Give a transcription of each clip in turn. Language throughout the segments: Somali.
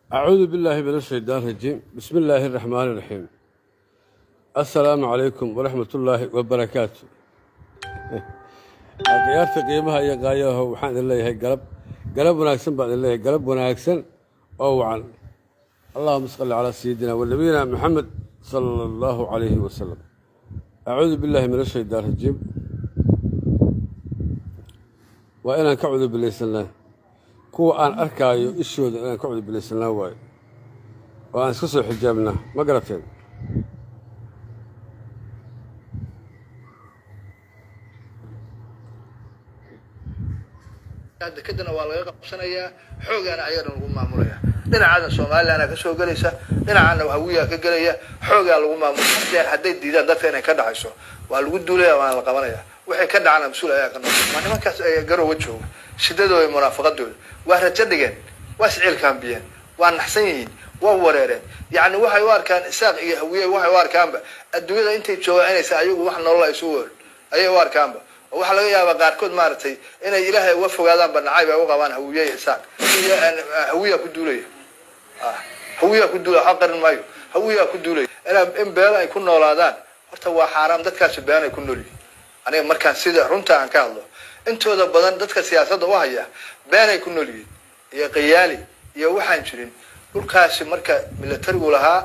أعوذ بالله من الشيطان الرجيم بسم الله الرحمن الرحيم السلام عليكم ورحمة الله وبركاته ciyaarta qiimaha iyo qaayaho waxaan idin leeyahay galab galab wanaagsan baan idin leeyahay galab wanaagsan oo wacan allahuma salli calaa sayidina wanabiyina maxamed sala allahu calayhi wasalam acuudu billahi min ashaytaan rajiim waa inaan ka cudubilaysanaa kuwa aan arkaayo ishooda inaan ka cudubilaysanaa waayo oo aan iska soo xijaabnaa ma garateen dekadana waa laga qabsanayaa xoogaana ayagana lagu maamulaya dhinacaadna somalilanaa kasoo gelaysa dhinacaana hawiyaa ka gelaya xoogaa lagu maamulaya hadday diidaan dadka inay ka dhacayso waa lagu duulaya waana la qabanaya waxay ka dhacana mas-uul ayaa ka noqon waa nimankaas garowa jooga shidadooda munaafaqadooda waa rajo dhigeen waa isciilkaambiyeen waa naxsan yihiin waa wareereen yacni waxay u arkaan isaaq iyo hawiye waxay u arkaanba adduunyada intay joogaan inaysa ayagu wax nolol ay isu wol ayay u arkaanba oo waxaa laga yaabaa qaarkood maaragtay inay ilaahay uga fogaadaanba nacayb ay u qabaan hawiye iyo isaaq iyo hawiyaa ku duulaya hawiyaa ku duulaya waxa qarin maayo hawiyaa ku duulaya ina in beel ay ku noolaadaan horta waa xaaraam dadkaasi been ay ku nool yihin aniga markaan sida runta aan ka hadlo intooda badan dadka siyaasadda u haya been ay ku nool yihiin iyo qayaali iyo waxaan jirin dhulkaasi marka militarigu lahaa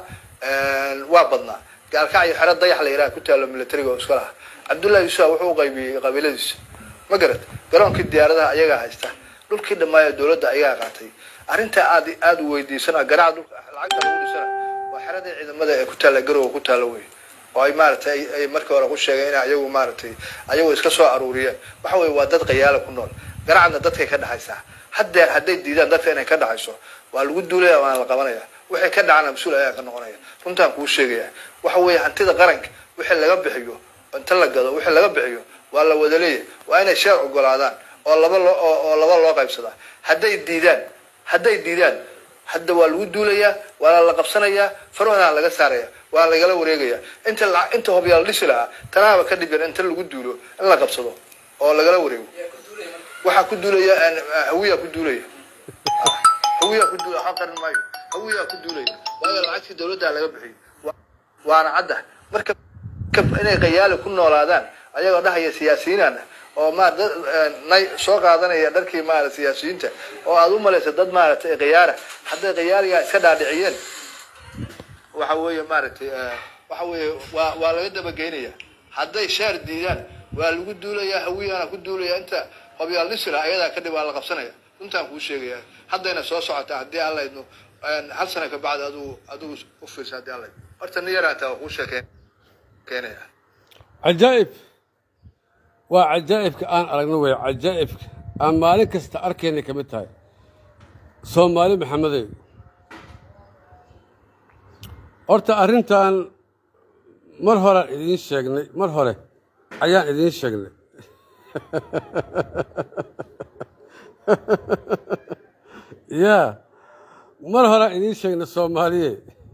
waa badnaa gaalkacyo xero dayax la yidhaha ku taalo militariga oo iska lahaa cabdullahi yuusuf wuxuu u qaybiyey qabiiladiisa ma garad garoonkii diyaaradaha ayagaa haysta dhulkii dhammaaya dowladda ayagaa qaatay arrintaa aad aada u weydiisana garaaca dhulka lacagta lagu dhisana waa xeradii ciidamada ee ku taalla garowa ku taalla wey oo ay maaragtay ay markii hore ku sheegeen in ayagu maaragtay ayagu iska soo aruuriyeen waxa weye waa dad qayaala ku nool garacadna dadkay ka dhaxaysaa haddeer hadday diidaan dadka inay ka dhaxayso waa lagu duulaya waana la qabanaya waxay ka dhacana mas-uul ayaa ka noqonaya runtaan kuu sheegaya waxa weeye hantida qaranka wixii laga bixiyo inta la gado wixii laga bixiyo waa la wada leeyahy waa inay sheer ogolaadaan oo laba loo oo laba loo qaybsadaa hadday diidaan hadday diidaan hadda waa lagu duulayaa waana la qabsanayaa farahana laga saaraya waa lagala wareegaya inta la inta hobyaal dhisi lahaa tanaaba ka dhibyan inta lagu duulo in la qabsado oo lagala wareego waxaa ku duulaya hawiyaa ku duulaya hawiyaa ku duulaya waxaa qarin maayo hawiyaa ku duulaya waayo lacagtii dawladda laga bixiyo waana cadda marka inay qayaali ku noolaadaan ayagoo dhahaya siyaasiyiinana oo ma nay soo qaadanaya dharkii maarata siyaasiyiinta oo aada u malaysa dad maaragtay qayaara hadday qayaaligaa iska dhaadhiciyeen waxa weeye maaragtay waxa weeye waa waa laga dabageynaya hadday sheer diidaan waa lagu duulayaa hawiyaana ku duulaya inta hobyaal dhisila ayadaa kadhib waa la qabsanaya runtaan kuu sheegaya haddayna soo socotaa haddii aan laydno hal sana ka bacdi adigu adigu u fiirsa haddii aan laydno horta nin yaraata waa kuu sheekeen keenaya cajaa'ib waa cajaa'ibka aan aragno wey cajaa'ibka aan maalin kasta arkaynay ka mid tahay soomaali maxamedey horta arrintan mar horean idiin sheegnay mar hore ayaan idiin sheegnay yaa mar horean idiin sheegnay soomaaliye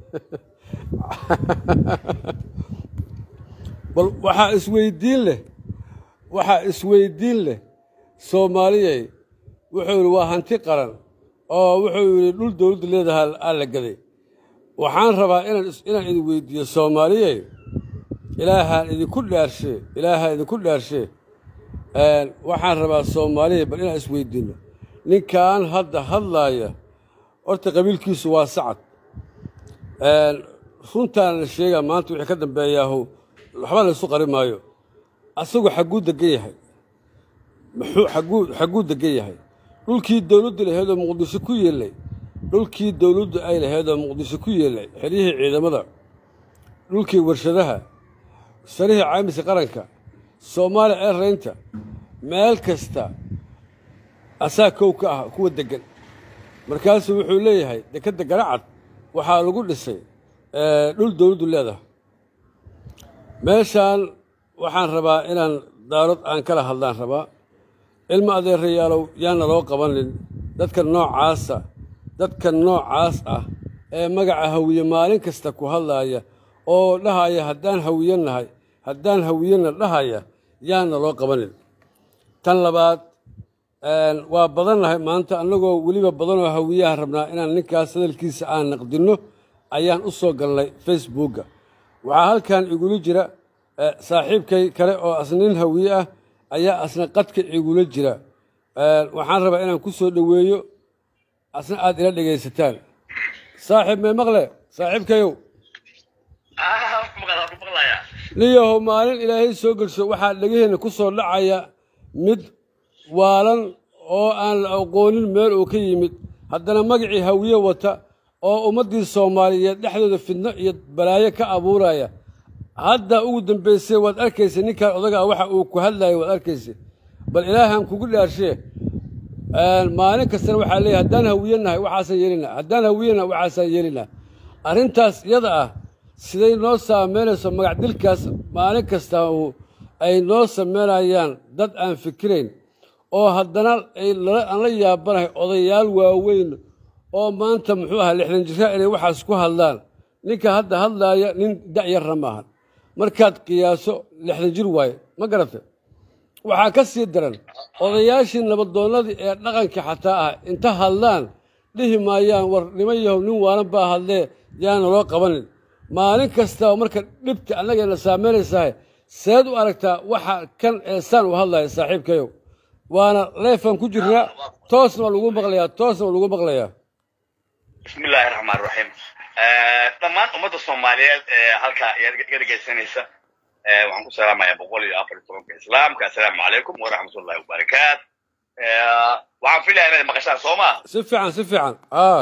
bal waxaa isweydiin leh waxaa isweydiin leh soomaaliyey wuxuu yidhi waa hanti qaran oo wuxuu yidhi dhul dowladdu leedaha aa la gaday waxaan rabaa inaan inaan idin weydiiyo soomaaliyey ilaahaan idinku dhaarshe ilaahaan idinku dhaarshe waxaan rabaa soomaaliyey bal inaan isweydiinno ninkan hadda hadlaaya horta qabiilkiisu waa sacad runtaana la sheegaa maanta wixii ka dambeeyaahu waxba la isu qari maayo asagu xagguu degan yahay muxuu xagguu xagguu degan yahay dhulkii dowladdu lahayd oo muqdisho ku yeelay dhulkii dowladdu ay lahayd oo muqdisho ku yeelay xeryihii ciidamada dhulkii warshadaha sarihii caamiska qaranka soomaaliya eeraynta meel kasta asaa kow ka ah kuwa deggan markaasuu wuxuu leeyahay dekedda garacad waxaa lagu dhisay dhul dowladdu leedahay meeshaan waxaan rabaa inaan daarad aan kala hadlaan rabaa ilmo adeerayaalow yaana loo qabanin dadka noocaasa dadka noocaas ah ee magaca hawiye maalin kasta ku hadlaaya oo dhahaya haddaan hawiye nahay haddaan hawiyena dhahaya yaana loo qabanin tan labaad waa badannahay maanta annagoo weliba badanoo hawiyaha rabnaa inaan ninkaas hadalkiisa aan naqdinno ayaan u soo galnay facebookga waxaa halkan igula jira saaxiibkay kale oo asna nin hawiye ah ayaa asna qadka igula jira waxaan rabaa inaan ku soo dhoweeyo asna aad ila dhegaysataan saaxiib may maqle saaxiibkayow niyahow maalin ilaahay soo gelsho waxaa dhegaheenna ku soo dhacaya mid waalan oo aan la aqoonin meel uu ka yimid haddana magacii hawiye wata oo ummaddii soomaaliyeed dhexdooda fidno iyo balaayo ka abuuraya hadda ugu dambaysay waad arkaysa ninkan odagaa waxa uu ku hadlayo waad arkaysa bal ilaahan kugu dhaarshee maalin kastana waxaa leeyahy haddaan hawiye nahay waxaasaan yeelinaa haddaan hawiye nahay waxaasaan yeelinaa arrintaas iyada ah siday noo saameynayso magacdilkaas maalin kasta ay noo sameynayaan dad aan fikirayn oo haddana aan la yaabanahay odayaal waaweyn oo maanta muxuu ahaa lixdan jiraa inay waxaas ku hadlaan ninka hadda hadlaaya nin dacyarna maahan markaad qiyaaso lixdan jir waaye ma garata waxaa ka sii daran odayaashii nabadoonnadii ee dhaqanka xataa ah inta hadlaan dhihi maayaan war niman yahow nin waalan baa hadlee yaana loo qabanin maalin kastaba marka dhibta annagayna saameynaysahay seed u aragtaa waxa kan eesaan u hadlaya saaxiibkayow waana leefan ku jirnaa toosna waa lagu maqlayaa toosna waa lagu maqlayaa bismillahi raxmaan raxiim dhammaan ummadda soomaaliyeed ee halkaa iga dhegaysanaysa waxaan ku salaamayaa boqol iyo afar iyo tobanka islaamka assalaamu calaykum waraxmatullahi wabarakaat waxaan filaya inaad maqashaan soo maa si fiican si fiican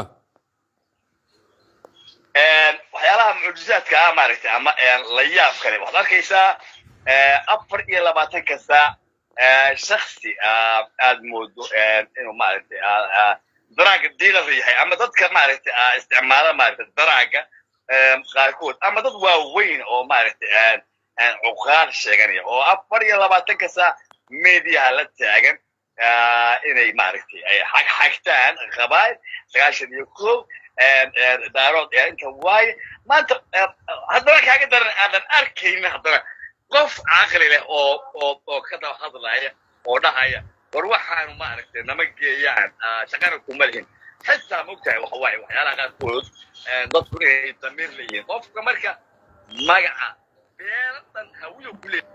waxyaalaha mucjizaadka ah maaragtay ama la yaab kale waxaad arkaysaa afar iyo labaatanka saac shaksi aad moodo inuu maaragtay daraaga dealer yahay ama dadka maaragtay isticmaala maaragtay daraaga qaarkood ama dad waaweyn oo maaragtay cuqaal sheeganaya oo afar iyo labaatanka saac mediaha la taagan inay maaragtay ay xagxagtaan qabaayl sagaashan iyo kow daarood inta waaye maanta haddana kaaga daran aadan arkaynin haddana qof caqli leh oo oo oo ka daba hadlaya oo dhahaya war waxaanu maaragtay nama geeyaan shaqana kuma lihin xitaa mogtahay waxa waaye waxyaalaha qaarkood dadku inay damiir leeyihiin qofka marka magaca beeladan hawiyo ku leey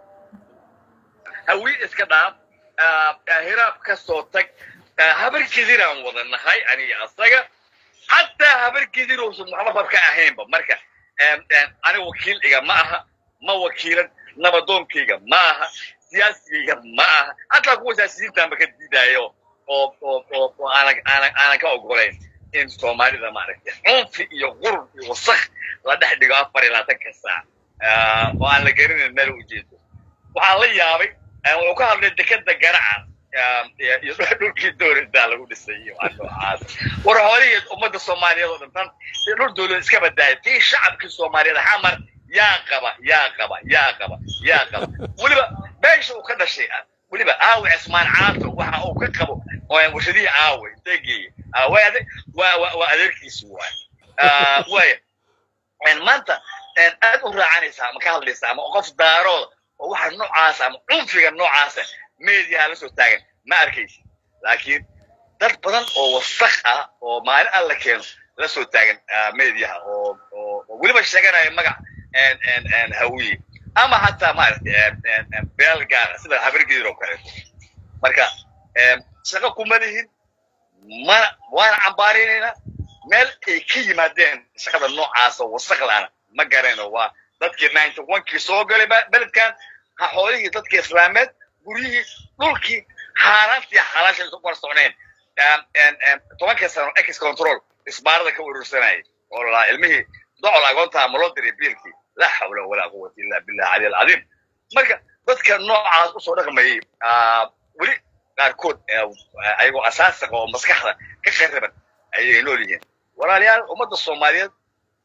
hawiye iska dhaaf hiraab ka soo tag habar kediraan wada nahay aniga asaga xataa habar kediruusan muxamafab ka ahaynba marka aniga wakiil iga ma aha ma wakiilan nabadoonkayga ma aha siyaasigayga ma aha hataa kuwa siyaasiyiintaanba ka diidaayo oo oo oo oo aanan aanan aanan ka ogolayn in soomaalida maaragtay cunfi iyo qurub iyo wasakh la dhex dhigo afar iyo labaatanka saac oo aan la garanayn meel ujeedo waxaan la yaabay wuxuu ka hadlay dekeda garaca iyo dhulkii dowladdaa lagu dhisay iyo waa noocaas war holigeed ummadda soomaaliyeed oo dhan tan dhul dowlad iska badaaya tii shacabkii soomaaliyeed xamar yaa qaba yaa qaba yaa qaba yaa qaba weliba meesha uu ka dhashay weliba aawe cismaan caato waxa uu ka qabo warshadihii aawe degeeye waa waa adeerkiisi waay waaya maanta aad u raacanaysaa ama ka hadlaysaa ama qof daarooda oo waxa noocaasa ama cunfiga noocaasa mediaha la soo taagan ma arkaysi laakiin dad badan oo wasakh ah oo maalin alla keeno la soo taagan mediaha oo oo weliba sheeganaya magac hawiye ama hataa maaragtay beel gaara sida habargedir oo kaleeto marka shaqo kuma lihin mana waana cambaarinaynaa meel ay ka yimaadeen shaqada noocaasa wasakhlaana ma garayno waa dadkii ninety onkii soo galay beledkan xoolihii dadkii islaameed guryihii dhulkii xaaraantii xalaasha isu kor socneen tobankii sano ex control isbaarada ka urursanayay oo lalaa ilmihii docol agoontaa ma loo diray biilkii laa xawla walaa quwata illa billah cali alcadiim marka dadka noocaas usoo dhaqmayay weli qaarkood ayagoo asaasiqa oo maskaxda ka qariban ayay nool yihiin walaalayaal ummadda soomaaliyeed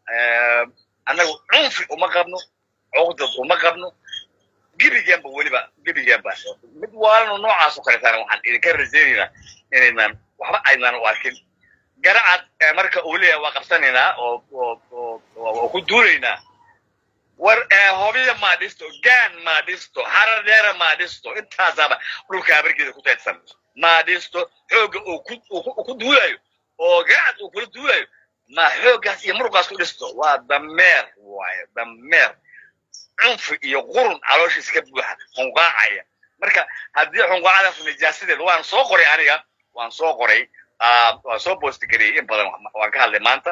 annagu cunfi uma qabno cuqdad uma qabno gebigeenba weliba gebigeenba mid waalanoo noocaas oo kaleetana waxaan idinka rajaynaynaa inaynan waxba aynan u arkin garacad marka uu leeyahay waa qabsanaynaa oo oo oo oo ku duulaynaa war hobiya maa dhisto gaan maa dhisto harar dheera maa dhisto intaasaaba dhulka habargeeda ku teedsan maa dhisto xoogga uu ku duulayo oo gacad uu kula duulayo ma xooggaas iyo muruqaas ku dhisto waa dameer waaye dameer cunfi iyo qurun calooshiis ka buuxa xunqaacaya marka haddii xunqaacadaas nijaasadeed waan soo qoray aniga waan soo qoray waan soo boostgariyey in badan waan ka hadlay maanta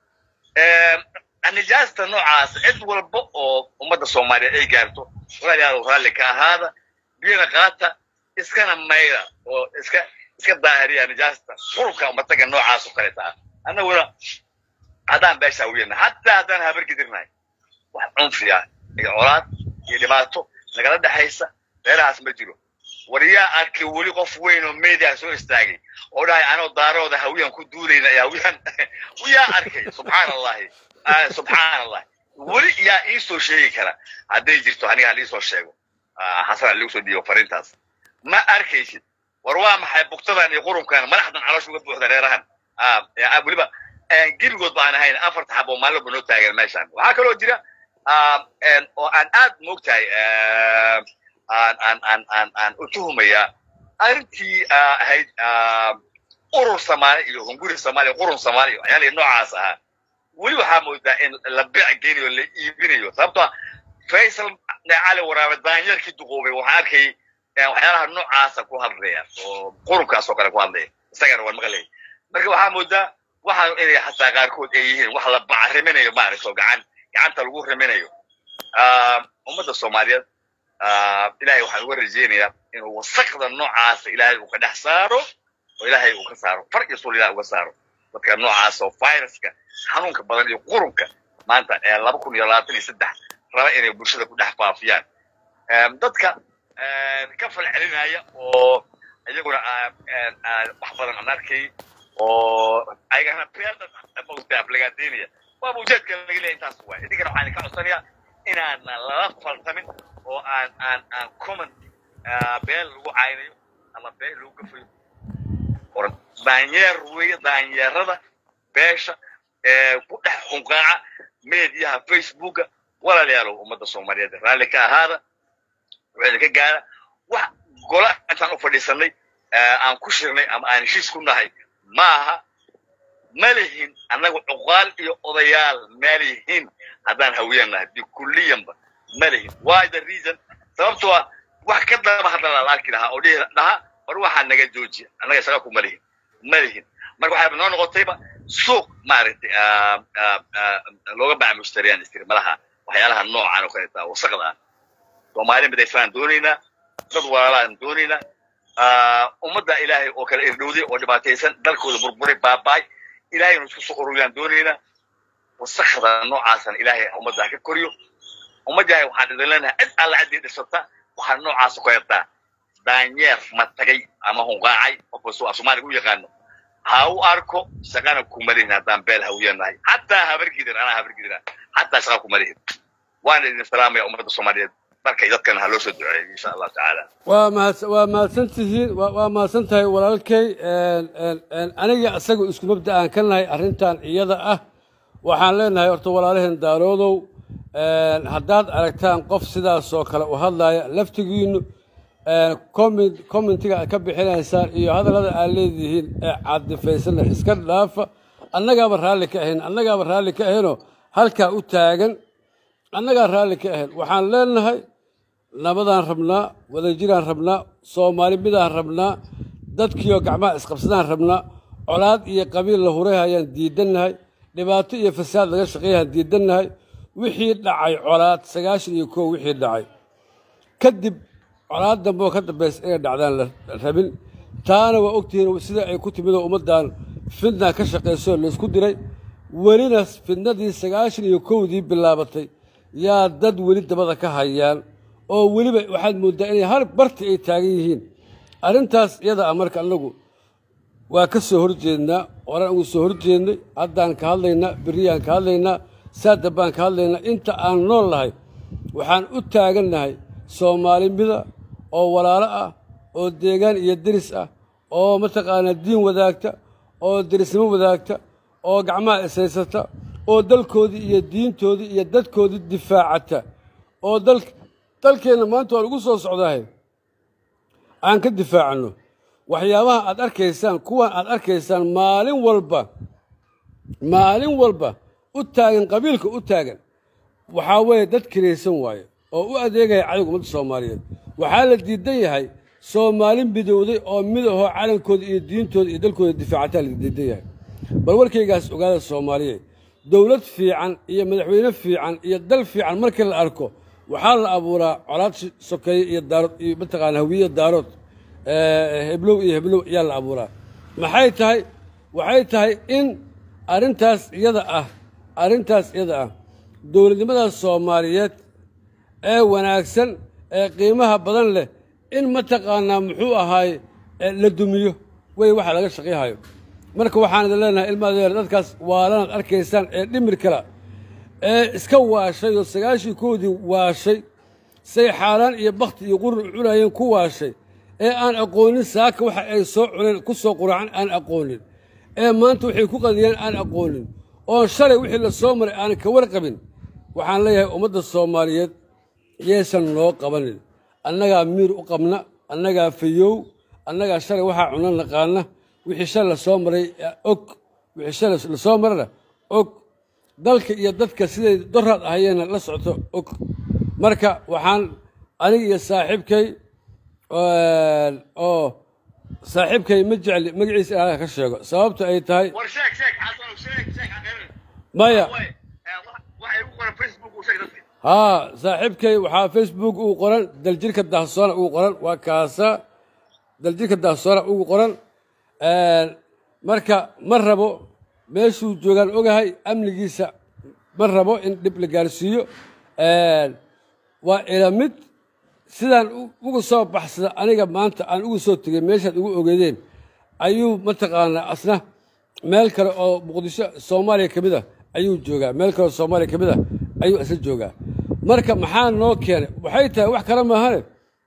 nijaasta noocaas cid walba oo ummadda soomaaliyeed ay gaarto walaalayaal raalli ka ahaada biyana qaata iskana mayda oo iska iska daahiriya nijaasta qurubka umataga noocaas oo kaleeta ah annaguna haddaan beesha wiyana hataa haddaan habargidirnahay wax cunfiya iyo colaad iyo dhibaato nagala dhexaysa meelahaas ma jiro war yaa arkay weli qof weyn oo media soo istaagay oo dhahay anoo daarooda hawiyaan ku duulayna ee hawiyaan yaa arkay subxaan allahi subxaan allah weli yaa ii soo sheegi kara hadday jirto aniga hal iisoo sheego xasan hal igu soo dhiibo fariintaas ma arkaysid war waa maxay bugtadan iyo qurunkan madaxdan caloosha uga buuxda reerahan weliba geligood ba aan ahayn afarta xab oo maalin ba noo taagan meeshan waxaa kaloo jira oo aan aad moogtahay aan aan aan aan aan u tuhumaya arrintii ahayd urur soomaali iyo hunguri soomaali qurun soomaali waxyaalihii noocaas ahaa weli waxaa moodaa in la beec geynayo la iibinayo sababtoo faysal cali waraabe daanyarkii duquubay waxaan arkay waxyaalaha noocaasa ku hadlaya oo qurunkaas oo kale ku hadlaya isagana waan maqlay marka waxaa moodaa waxa inay xataa qaarkood ay yihiin wax la bacriminayo maaragta oo gacan gacanta lagu riminayo ummadda soomaaliyeed ilaahay waxaan uga rajeynayaa inuu wasaqda noocaasa ilaahay uu ka dhex saaro oo ilaahay uu ka saaro far iyo sul ilahay uga saaro dadka noocaas oo viruska xanuunka badan iyo qurunka maanta ee laba kun iyo labaatan iyo saddex raba inay bulshada ku dhex faafiyaan dadka ka falcelinaya oo iyaguna wax badan aan arkay oo ayagana beeldaaflagaadeynaya waaba ujeedka laga leeya intaas waay idinkana waxaan ka codsanayaa inaanan lala faltamin oo aan aan aan comment beel lagu caynayo ama beel lagu gafayo oran daanyeer weeye daanyeerada beesha ee ku dhex xunqaaca mediyaha facebooka walaalayaalow ummadda soomaaliyeed raalli ka ahaada waxayna ka gaara wax gola intaan u fadhiisanay aan ku shirnay ama aan heshiis ku nahay maaha ma lihin annagu cuqaal iyo odayaal ma lihin haddaan hawiyaan nahay bikulliyanba ma lihin why the reason sababtoo ah wax ka daba hadla la arki lahaa oo dhihi dhaha war waxaa naga joojiya annaga isaga kuma lihin ma lihin marka waxayba noo noqotayba suuq maaragtay looga baca mushtariyaan istiri malaha waxyaalaha noocan oo kaleeta wasaqda ah soomaali midaysaan doonaynaa dad walaalaan doonaynaa ummadda ilaahay oo kale irdhowday oo dhibaataysan dalkooda burburay baabaay ilaahay inu isku soo ururiyaan doonaynaa wasakda noocaasana ilaahay ummadda ha ka koriyo ummaddahay waxaan idin leenahay cid alla ciddii dhisata waxaa noocaas ku heertaa daanyeer ma tagay ama hunqaacay qofka soo soomaaliga u yaqaano ha u arko shaqana kuma lihin haddaan beel hawiyanahay xataa habargidir anaa habargidira xataa shaqa kuma lihin waana idin salaamaya ummadda soomaaliyeed markay dadkan ha loo soo duceeyo insha allahu tacaala waa mahad waa mahadsan tihiin waa waa mahadsan tahay walaalkay aniga isaga isku mabda aan ka nahay arrintan iyada ah waxaan leenahay horta walaalaheen daaroodow haddaad aragtaan qof sidaasoo kale u hadlaya laftigiinu comment commentiga aad ka bixinaysaan iyo hadallada aad leedihiin ee caadifaysanna iska dhaafa annagaaba raalli ka ahayn annagaaba raalli ka ahaynoo halkaa u taagan annagaa raalli ka ahayn waxaan leenahay nabadaan rabnaa wadajiraan rabnaa soomaali midaan rabnaa dadkiioo gacmaha isqabsadaan rabnaa colaad iyo qabiil la huray hayaan diidannahay dhibaato iyo fasaad laga shaqeeyayaan diidannahay wixii dhacay colaad sagaashan iyo kow wixii dhacay kadib colaad dambe oo ka dambaysa inay dhacdaan la rabin taana waa ogtihiin sida ay ku timid oo ummaddan fidna ka shaqaysoo laysku diray welina fidnadii sagaashan iyo kowdii bilaabatay yaa dad weli dabada ka hayaan oo weliba waxaad mooddaa inay har barti ay taagan yihiin arrintaas iyada ah marka annagu waa ka soo horjeednaa horaan ugu soo horjeednay haddaan ka hadlaynaa berriyaan ka hadlaynaa saadab baan ka hadlaynaa inta aan nool nahay waxaan u taagannahay soomaalimida oo walaalo ah oo deegaan iyo deris ah oo mataqaanaa diin wadaagta oo derisnimo wadaagta oo gacmaha isaysata oo dalkoodii iyo diintoodii iyo dadkoodii difaacata oo dal dalkeenna maanta waan ugu soo socdahay aan ka difaacanno waxyaabaha aad arkaysaan kuwan aad arkaysaan maalin walba maalin walba u taagan qabiilka u taagan waxaa weeye dad kiraysan waaye oo u adeegaya cadowga ummadda soomaaliyeed waxaa la diidan yahay soomaalin midowday oo mid ahoo calankooda iyo diintooda iyo dalkooda difaacataa la diidan yahay bal warkaygaas ogaada soomaaliyeed dowlad fiican iyo madaxweyne fiican iyo dal fiican markii la arko waxaa la abuuraa colaad sokeeye iyo daarood iyo mataqaana hawiye daarood heblow iyo heblow ayaa la abuuraa maxay tahay waxay tahay in arrintaas iyada ah arrintaas iyada ah dowladnimadaas soomaaliyeed ee wanaagsan ee qiimaha badan leh in mataqaanaa muxuu ahaay la dumiyo wey waxa laga shaqayhayo marka waxaan idin leenahay ilma adeer dadkaas waalanaad arkaysaan ee dhimir kala ee iska waashay oo sagaashii koodii waashay say xaaraan iyo bakhti iyo qurun u cunayeen ku waashay ee aan aqoonin saaka waxa ay soo cuneen ku soo quracan aan aqoonin ee maanta waxay ku qadiyeen aan aqoonin oon shalay wixii la soo maray aanan ka warqabin waxaan leeyahay ummadda soomaaliyeed yaysan noo qabanin annagaa miir u qabna annagaa fayow annagaa shalay waxaa cuna naqaana wixii shalay la soo maray og wixii shalay la soo marana og dalka iyo dadka siday doraad ahayeenna la socto og marka waxaan aniga iyo saaxiibkay oo saaxiibkay ma jecli magaciisa ilaaha ka sheego sababta ay tahay war sheeg sheeg xasan sheeg sheeg xaqeerin maya waxay ugu qoran facebook uu sheeg dadka haa saaxiibkay waxaa facebook uu qoran daljirka dahsoona ugu qoran waa kaasa daljirka dahsoona ugu qoran marka ma rabo meeshuu joogaan ogahay amnigiisa ma rabo in dhib la gaarsiiyo waa ila mid sidaan uga soo baxsada aniga maanta aan uga soo tegay meeshaad ugu ogeedeen ayuu mataqaanaa asna meel kale oo muqdisho soomaaliya ka mid ah ayuu joogaa meel kale oo soomaaliya ka mid ah ayuu isla joogaa marka maxaa noo keenay waxay tahay wax kale maahane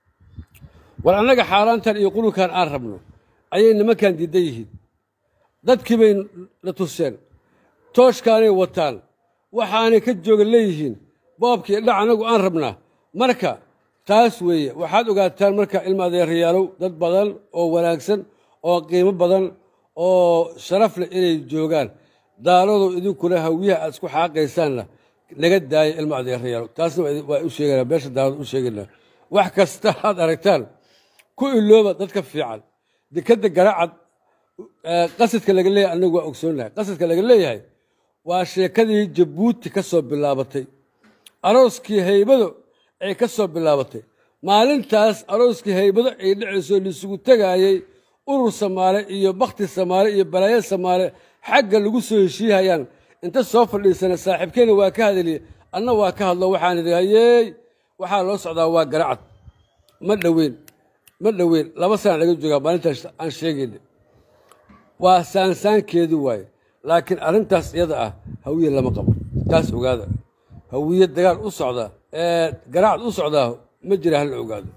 war annaga xaaraantan iyo qulunkan aan rabno ayay nimankan diidan yihiin dadkii bay na tuseen tooshkaanay wataan waxaanay ka jooga leeyihiin boobkii dhac annagu aan rabnaa marka taas weeye waxaad ogaataan marka ilma adeerayaalow dad badan oo wanaagsan oo qiimo badan oo sharaf leh inay joogaan daaladow idinkuna hawiyaha aad isku xaaqaysaanna naga daaya ilma adeerayaalow taasna waa u sheeganaa beesha daalada u sheegaynaa wax kasta aad aragtaan ku ilooba dadka fiican dekadda garacad qasadka laga leeyahay annagu waa ogsoonnahay qasadka laga leeyahay waa sheekadii jabuuti ka soo bilaabatay arooskii haybado ay ka soo bilaabatay maalintaas arooskii haybado ay dhacayso laisugu tegaayey urur samaale iyo bakhti samaale iyo balaayo samaale xagga lagu soo heshiihayaan inta soo fadhiisana saaxiibkeenna waa ka hadaliye anna waa ka hadlo waxaan idhi hayeey waxaa loo socdaa waa garacad ma dhoweyn ma dhoweyn laba sana laga joogaa maalintaas aan sheegayna waa saansaankeedii waaye laakiin arrintaas iyada ah hawiye lama qabo taas ogaada hawiye dagaal u socda ee garacad u socdaa ma jira hala ogaado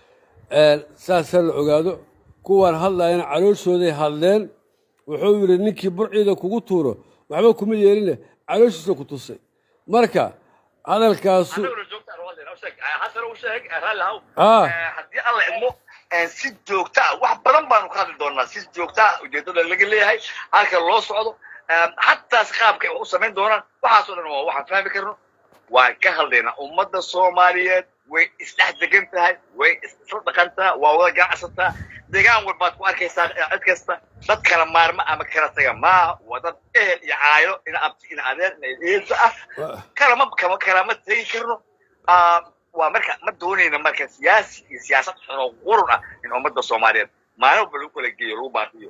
saas ha la ogaado kuwaan hadlayana calooshooday hadleen wuxuu yidhi ninkii burciida kugu tuuro waxba kuma yeeline calooshiisa ku tusay marka hadalkaasu annaguna joogta aan hadlayna sheeg xasan uu sheeg raalli haw Ah. haddii alla idmo si joogta ah wax badan baanu ka hadli doonaa si joogta ah ujeedada laga leeyahay halka loo socdo xataa si qaabka ay wax u samayn doonaan waxaasoo dhan waa waxaan fahmi karno waan ka hadlaynaa ummadda soomaaliyeed way isdhex degan tahay way isla dhaqantaa waa wada ganacsataa deegaan walbaad ku arkaysaa cid kasta dad kala maarma ama kala taga maaha waa dad ehel iyo caaylo ina abti ina adeer ina eedsa ah kalama kama kalama tegi karno Ah, waa marka ma doonayna marka siyaasi iyo siyaasad xun oo qurun ah in ummadda soomaaliyeed maalin walba lagu kala geeyo lagu baaqiyo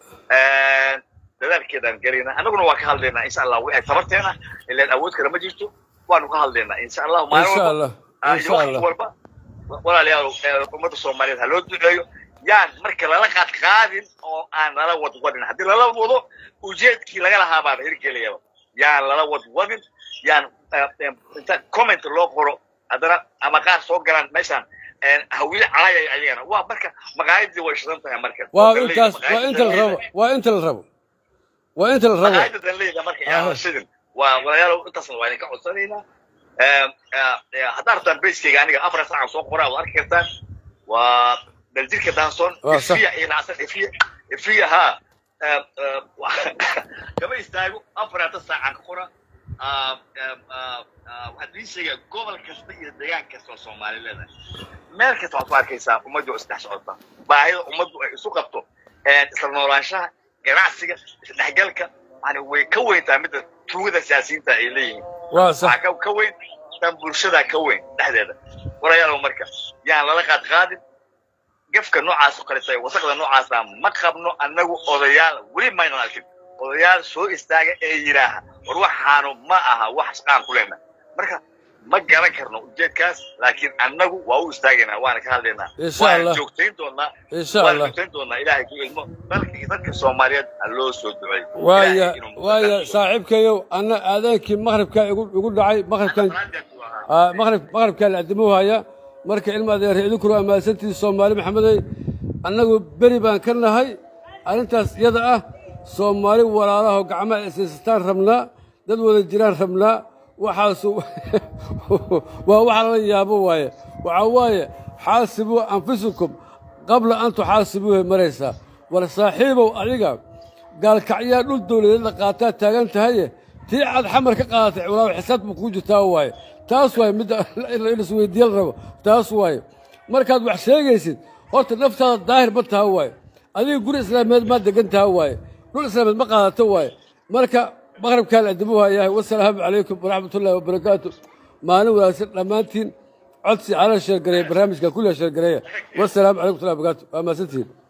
dadaalkeedaan gelaynaa annaguna waa ka hadlaynaa insha allah wixii tabarteena ilaan awood kale ma jirto waanu ka hadlaynaa insha allahu maalin insha walba allah ah, iyo insha waqti allah walba walaalayaal eh, ummadda soomaaliyeed ha loo duceeyo yaan marka lala qaad qaadin oo aan lala wadwadin haddii lala wadwado ujeedkii laga lahaa baan hirgelayaba yaan lala wadwadin yaan eh, eh, inta comment loo qoro haddana ama qaar soo galaan meeshaan eh, hawiye caayay ayagana waa marka maqaayadii way shidan tahay marka waa intaas waa inta la rabo waa inta la rabo waa inta la rabo maqaayada danleyda marka yaa Ah. shidin waa walaalayaal intaasna waa idinka codsanaynaa haddaa rabtaan baskeyga aniga afar saacan soo qoraa waad arki kartaan waa daljirka danson Waa sax. ifiya iyo nacsan ifiya ifiya ha kama istaago afarata saacan ka qora Ah, ah, ah, ah, waxaad ii sheegaa gobol kasta iyo deegaan kasta oo soomaali leedahay meel kasta waxaad ku arkaysaa ummaddu oo isdhex socota baahida ummaddu ay isu qabto eh, isla noolaanshaha ganacsiga isdhexgalka yani way ka weyntaa midda tuugada siyaasiyiinta ay leeyihiin waa sax waxaa ka- ka weyn tan bulshada ka weyn dhexdeeda walayaalow marka yaan lala qaad qaadin gafka noocaas oo kaleta wasaqda noocaasa ma qabno annagu odayaal weli maynan arkin odayaal soo istaaga ee yidhaaha war waxaanu ma aha wax shaqaan ku leenahay marka ma garan karno ujeedkaas laakiin annagu waa u istaagaynaa waana ka hadlaynaa Insha waana Allah. joogtayn doonaa insha waana allah joogtayn doonaa ilaahay ku ilmo dalka iyo dadka soomaaliyeed ha loo soo duceeyo waaya Ilaahay inuu waaya muddo saaxiibkayow anna aadaankii maqribkaa igu igu dhacay maqribkan ahaa. Ah, maqrib maqribkaa la adimu haya marka ilma adeer idinkuna ammaansantihi soomaali maxamedey annagu beri baan ka nahay arrintaas iyada ah soomaali walaalaho gacmaha isaysataan rabnaa dad wada jiraan rabnaa waxaasu waa waxa lala yaabo waaye waxaa waaye xaasibuu anfusakum qabla an tuxaasibuuhay maraysaa war saaxiibow adiga gaalkacyaa dhul dowladeed la qaataa taagan tahaye tii cad xamar ka qaadatay walaaw xisaab buu kugu jirtaa waaye taas waaye midda in isweydiiya la rabo taas waaye markaad wax sheegaysid horta naftaada daahir ma taha waaye adiga guri islaameed maa degan taha waaye dhul islaameed ma qaadato waaye marka maqribkaa la adimu hayahay wasalaamu calaykum waraxmat ullahi wabarakaatu maalin wanaagsan dhammaantiin codsi cala sheergareeya barnaamijka kulla sheergareeya wasalaamu calaykum waraxmatullahi wabarakaatu waa mahadsantihiin